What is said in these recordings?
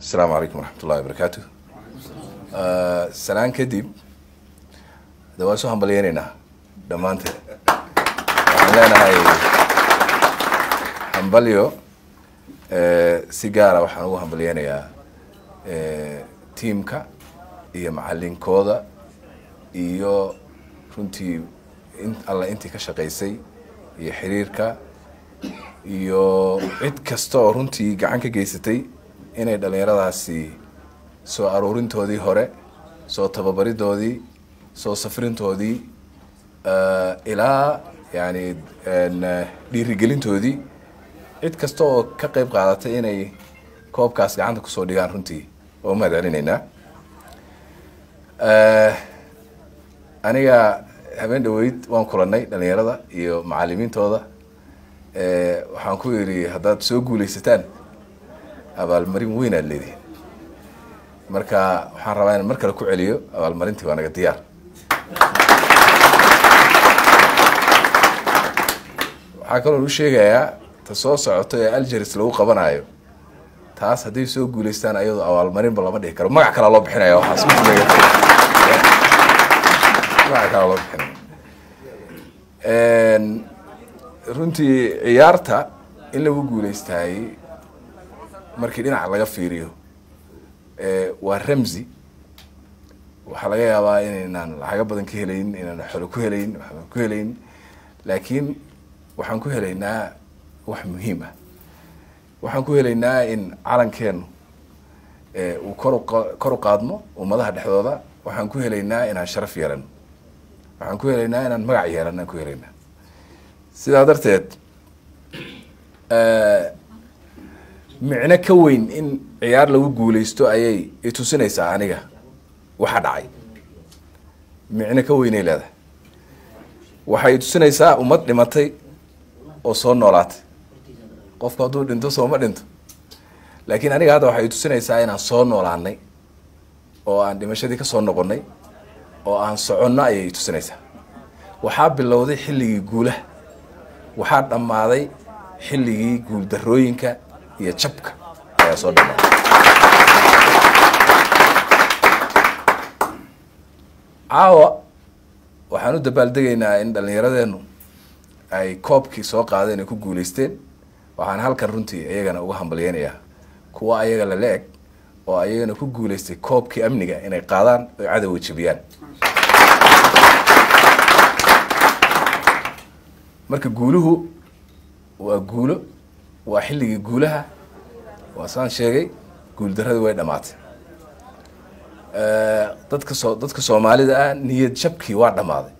asalaamu calaykum waraxmat ullahi wabarakaatu salaan kadib de waan soo hambalyeyneynaa dhammaanteed waxaan leenahay hambalyo si gaara waxaan ugu hambalyeynayaa tiamka iyo macalinkooda iyo runtii in alla intii ka shaqaysay iyo xiriirka iyo cid kasta oo runtii gacan ka geysatay inay dhalinyaradaasi soo aruurintoodii hore soo tababaridoodii soo safrintoodii ilaa yani dhiirigelintoodii cid kasta oo ka qeyb qaadatay inay koobkaas gacanta kusoo dhigaan runtii oo mahad celinaynaa aniga habeen dhaweyd waan kulanay dhalinyarada iyo macalimiintooda waxaan ku yidhi haddaad soo guuleysataan abaalmarin weyn aad leedihin marka waxaan rabaa inaan mar kale ku celiyo abaalmarintii waa naga diyaar waxaa kaloo u sheegayaa ta soo socoto ee algeris lagu qabanayo taas hadday soo guuleystaan ayadoo abaalmarinba lama dhihi karo magac kalaa loo bixinaya waxaas magac kalaa loo bixinaya runtii ciyaarta in lagu guuleystaayey markii dhinaca laga fiiriyo waa ramsi waxaa laga yaabaa inaynaan lacago badan ka helayn inaan xolo ku helayn waxbaan ku helayn laakiin waxaan ku helaynaa wax muhiim ah waxaan ku helaynaa in calankeenu uu kor kor u qaadmo ummadaha dhexdooda waxaan ku helaynaa inaan sharaf yeelano waxaan ku helaynaa inaan magac yeelano aan ku helaynaa sidaa darteed micno ka weyn in ciyaar lagu guuleysto ayay itusinaysaa aniga waxa dhacay micno ka weynay leedahay waxay itusinaysaa ummad dhimatay oo soo noolaatay qofku hadduu dhinto sooma dhinto laakiin aniga hadda waxay itusinaysaa inaan soo noolaanay oo aan dhimashadii ka soo noqonnay oo aan soconno ayay itusinaysaa waxaa bilowday xilligii guulaha waxaa dhammaaday xilligii guuldarooyinka iyo jabka ayaa soo dhammaaday caawa waxaan u dabaaldegaynaa in dhallinyaradeenu ay koobkii soo qaadeen ay ku guuleysteen waxaan halkan runtii iyagana uga hambalyeynayaa kuwa ayaga lala eg oo ayagana ku guuleystay koobkii amniga inay qaadaan oy cadowga jebiyaan marka guuluhu waa guulo waa xilligii guulaha waa saan sheegay guuldaradii way dhamaatay dadka soo dadka soomaalida ah niyad jabkii waa dhammaaday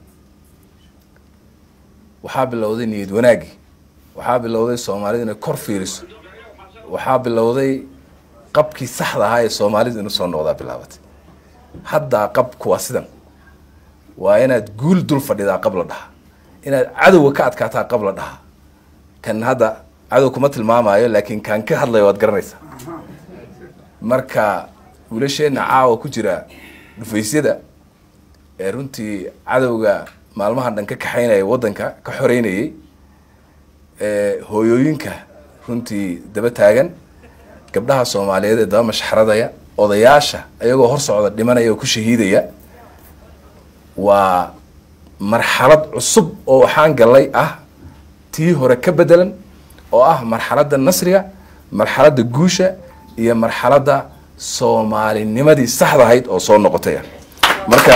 waxaa bilowday niyad wanaagii waxaa bilowday soomaalida inay kor fiiriso waxaa bilowday qabkii saxda ahaa ee soomaalida inuu soo noqdaa bilaabatay haddaa qabku waa sidan waa inaad guul dul fadhidaa qab la dhaha inaad cadowga ka adkaataa qab la dhaha kan hadda cadow kuma tilmaamayo laakiin kaan ka hadlayo waad garanaysaa marka wiilasheenna caawa ku jira dhufaysyada ee runtii cadowga maalmahan dhan ka kaxaynaya waddanka ka xoreynayay hooyooyinka runtii daba taagan gabdhaha soomaaliyeed ee daba mashxaradaya odayaasha ayagoo hor socda dhimanaya oo ku shahiidaya waa marxalad cusub oo waxaan gallay ah tii hore ka bedelan oo ah marxaladda nasriga marxaladda guusha iyo marxaladda soomaalinimadii saxda ahayd oo soo noqotay ah marka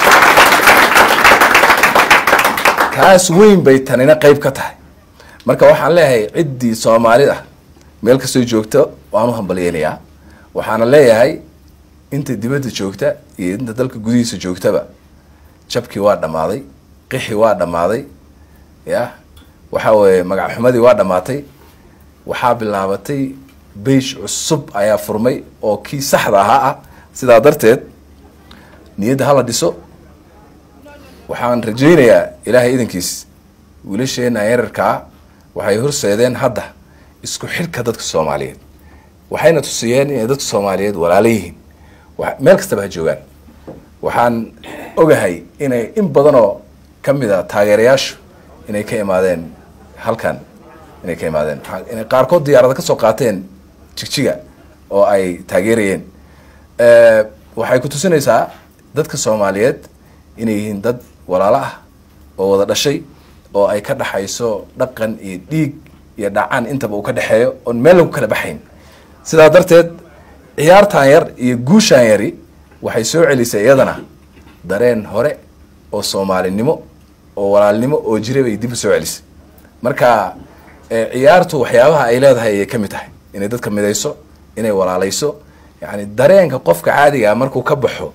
taas weyn bay tanina qeyb ka tahay marka waxaan leeyahay ciddii soomaalida meel kastoo joogta waan u hambalyeynayaa waxaana leeyahay inta dibadda joogta iyo inta dalka gudihiisa joogtaba jabkii waa dhammaaday qixi waa dhammaaday ya waxa weeye magac xumadii waa dhammaatay waxaa bilaabatay beish cusub ayaa furmay oo kii saxda ahaa ah sidaa darteed niyadda hala dhiso waxaan rajaynayaa ilaahay idankiis wiilasheena yararkaa waxay horseedeen hadda isku xidhka dadka soomaaliyeed waxayna tusiyeen inay dadka soomaaliyeed walaalo yihiin meel kastaba ha joogaan waxaan ogahay inay in badanoo ka mid a taageerayaashu inay ka imaadeen halkan inay ka imaadeen inay qaarkood diyaarada ka soo qaateen jigjiga oo ay taageerayeen waxay ku tusinaysaa dadka soomaaliyeed inay yihiin dad walaalo ah oo wada dhashay oo ay ka dhaxayso dhaqan iyo dhiig iyo dhacaan intaba uu ka dhexeeyo oon meel lagu kala baxayn sidaa darteed ciyaartan yar iyo guushaan yari waxay soo celisay iyadana dareen hore oo soomaalinimo oo walaalnimo oo jira bay dib u soo celisay marka ciyaartu waxyaabaha ay leedahay ayay ka mid tahay inay dadka midayso inay walaalayso yani dareenka qofka caadigaa markuu ka baxo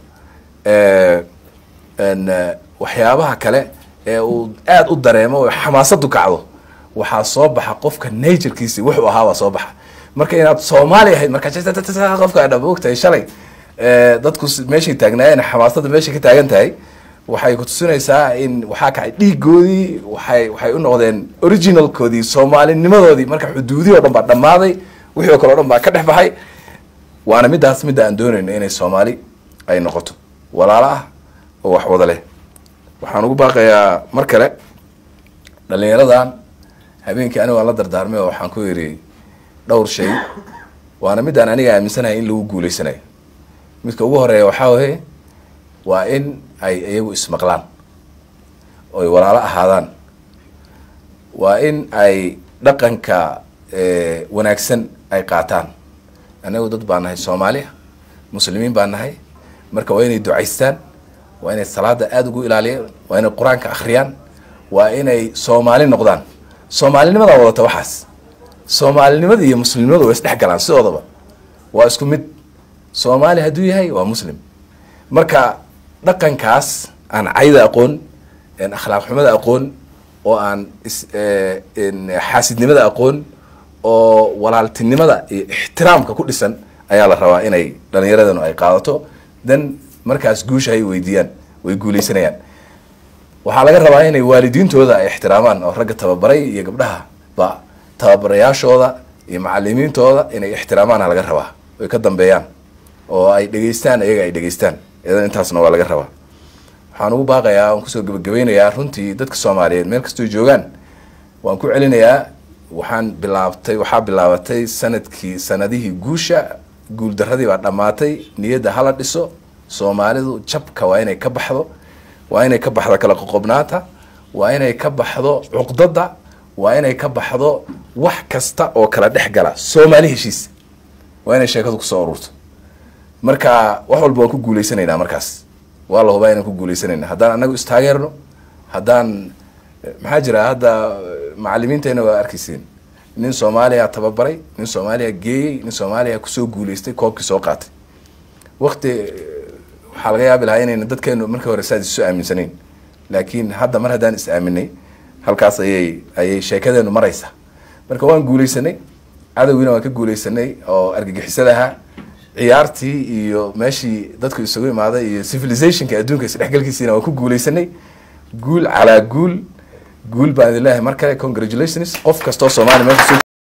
waxyaabaha kale ee uu aada u dareemo oo xamaasadu kacdo waxaa soo baxa qofka naturkiisi wuxuu ahaabaa soo baxa marka inaad soomaali ahayd marka qofka dhab ogtahay shalay dadku meeshay taagnaayeen xamaasada meeshay ka taagan tahay waxay kutusinaysaa in waxaa kacay dhiigoodii waxay waxay u noqdeen originalkoodii soomaalinimadoodii marka xuduudihii o dhan baa dhammaaday wixii o kale o dhan baa ka dhex baxay waana middaas midda aan doonayno inay soomaali ay noqoto walaalo ah oo wax wada leh waxaan ugu baaqayaa mar kale dhalinyaradan habeenkii anigo aan la dardaarmay oo waxaan ku yidhi dhowr shay waana midaan aniga aaminsanahay in lagu guuleysanayo midka ugu horeeya waxaa waye waa in ay iyagu ismaqlaan oy walaalo ahaadaan waa in ay dhaqanka wanaagsan ay qaataan anagu dad baa nahay soomaaliya muslimiin baa nahay marka waa inay ducaystaan waa inay salaada aada ugu ilaaliyaan waa inay qur-aanka akhriyaan waa inay soomaali noqdaan soomaalinimadaa wadata waxaas soomaalinimada iyo muslimnimadu way isdhex galaan sidoodaba waa isku mid soomaali hadduu yahay waa muslim marka dhaqankaas aan cayda aqoon akhlaaq xumada aqoon oo aan xaasidnimada aqoon oo walaaltinimada iyo ixtiraamka ku dhisan ayaa la rabaa inay dhalinyaradanu ay qaadato dan markaas guusha ay weydiiyaan way guuleysanayaan waxaa laga rabaa inay waalidiintooda ay ixtiraamaan oo ragga tababaray iyo gabdhaha ba tababarayaashooda iyo macalimiintooda inay ixtiraamaana laga rabaa oy ka dambeeyaan oo ay dhegeystaan iyaga ay dhegeystaan iyadan intaasna waa laga rabaa waxaan ugu baaqayaa waan kusoo gebagabeynayaa runtii dadka soomaaliyeed meel kastoo joogaan waan ku celinayaa waxaan bilaabtay waxaa bilaabatay sanadkii sanadihii guusha guul daradii baa dhammaatay niyadda hala dhiso soomaalidu jabka waa inay ka baxdo waa inay ka baxdo kala qoqobnaanta waa inay ka baxdo cuqdada waa inay ka baxdo wax kasta oo kala dhex gala soomaali heshiis waa inay sheekadu kusoo ururto marka wax walba waan ku guuleysanaynaa markaas waa la hubaa inaan ku guuleysanayna haddaan anagu istaageerno haddaan maxaa jira hadda macalimiintayna waa arkayseen nin soomaaliya tababaray nin soomaaliya geeyey nin soomaaliya kusoo guuleystay koobkii soo qaatay wakti waxaa laga yaabi lahaa inayna dadkeenu markii hore saad isu aaminsanayn laakiin hadda mar haddaan is aaminay halkaas ayay ayay sheekadeenu maraysa marka waan guuleysanay cadowgiina waan ka guuleysanay oo argagixisada ahaa ciyaartii iyo meeshii dadku isugu imaaday iyo civilizationka adduunka isdhexgalkiisiina waan ku guuleysanay guul calaa guul guul baan idin leeyahay mar kale congratulations qof kastoo soomaaliya meesha